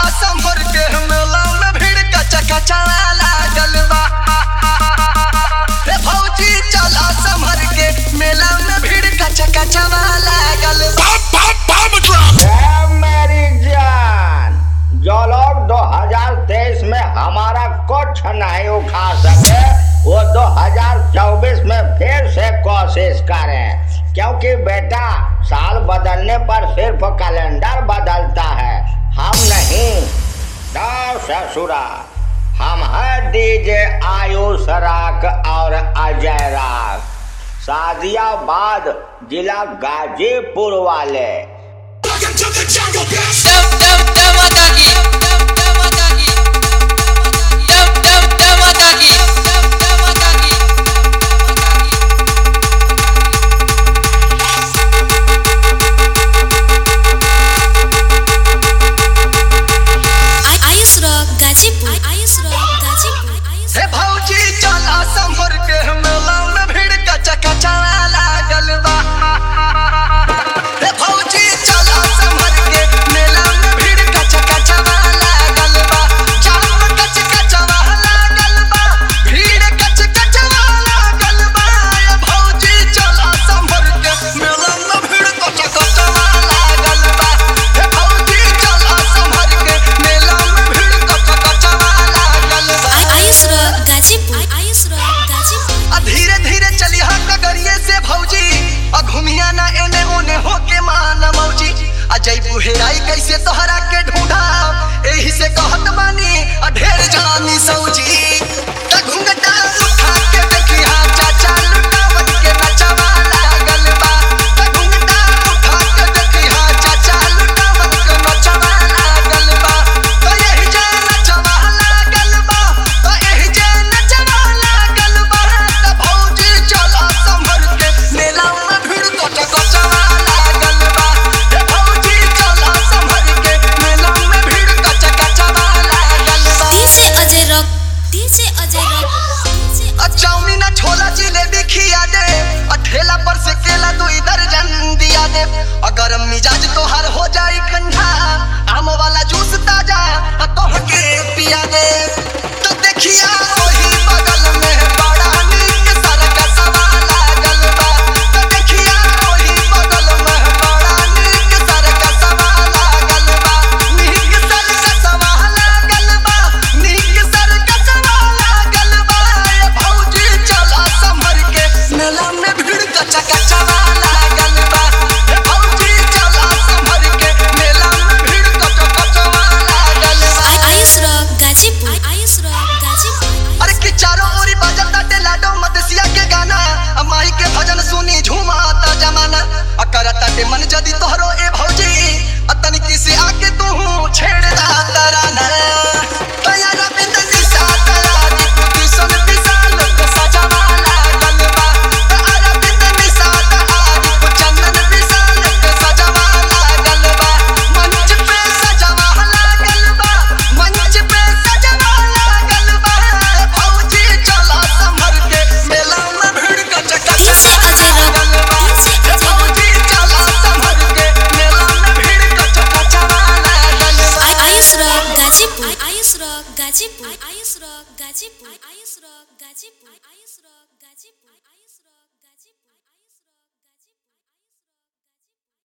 संभर के मेला में भीड़ कचा कचा लागल बा रे भौजी चला संभर के मेला में भीड़ कचा कचा लागल बा ए मेरी जान जो लोग 2023 में हमारा कुछ नहीं उठा सके वो 2024 में फिर से कोशिश करें क्योंकि बेटा साल बदलने पर सिर्फ कैलेंडर बदलता है हम नहीं दो ससुरा हम है डीजे आयुष राग और अजय राग सादियाबाद जिला गाजीपुर वाले आयुष रॉक गाजीपुर आयुष रॉक गाजीपुर आयुष हे भौजी चला संभर के मेला में भीड़ कचा कचा लागल बा हे भौजी चला संभर के मेला में भीड़ कचा कचा लागल बा जाम कच कचा लागल बा भीड़ कच कचा लागल बा हे भौजी चला संभर के मेला में भीड़ कचा कचा लागल बा हे भौजी चला संभर के मेला में भीड़ कचा कचा लागल बा आयुष रॉक गाजीपुर आयुष रॉक गाजीपुर आ धीरे धीरे चली हा कगरिए से भौजी आ घुमिया ना एने ओने होके मान मौजी आ जैबू हेराई कैसे तोहरा के ढूंढा एही से कहत बानी आ ढेर जानी सौजी त घुंघटा उठा के देखी हा चाचा लुटावत के नचवा लागल बा त घुंघटा उठा के देखी हा चाचा लुटावत के नचवा लागल बा त एही जे नचवा लागल बा त एही जे नचवा लागल बा त भौजी चला संभर के मेला में भीड़ कचा कचवा लागल बा हे भौजी चला संभर के मेला में भीड़ कचा कचवा लागल बा DJ Ajay rock DJ Ajay rock DJ आ चाउमीन आ छोला जिलेबी खिया दे आ ठेला पर से केला दो इधर जन दिया दे अगर मिजाज तोहार हो जाई ठंडा आम वाला जूस ताजा आ तोहके पिया दे तो देखिया वही बगल में बड़ा नीक सरकसवा लागल बा तो देखिया वही बगल में बड़ा नीक सरकसवा लागल बा नीक सरकसवा लागल बा नीक सरकसवा लागल बा ए भौजी चला संभर के मेला में भीड़ कचा कचवा लागल बा ए भौजी चला संभर के मेला में भीड़ कचा कचवा लागल बा आयुष रॉक गाजीपुर आयुष रॉक गाजीपुर अरे कि चारों ओरी बजत ताटे लाडो मदसिया के गाना आ माई के भजन सुनी झूमाता जमाना आ करत ताटे मन जदी तोहरो ए भौजी आ तनिकी से आके तू छेड़ दा तराना तया रविंद निशा तरा दी पुती सुन विशाल को सजावा लागल बा त अरविंद निशा तरा दी को चंदन विशाल को सजावा लागल बा मंच पे सजावा लागल बा मंच पे सजावा लागल बा भौजी चला संभर के मेला में भीड़ कच कच डीजे अजय रॉक लागल बा डीजे अजय रॉक भौजी चला संभर के मेला में भीड़ कच कच लागल बा Ayush rock Ghazipur Ayush rock Ghazipur Ayush rock Ghazipur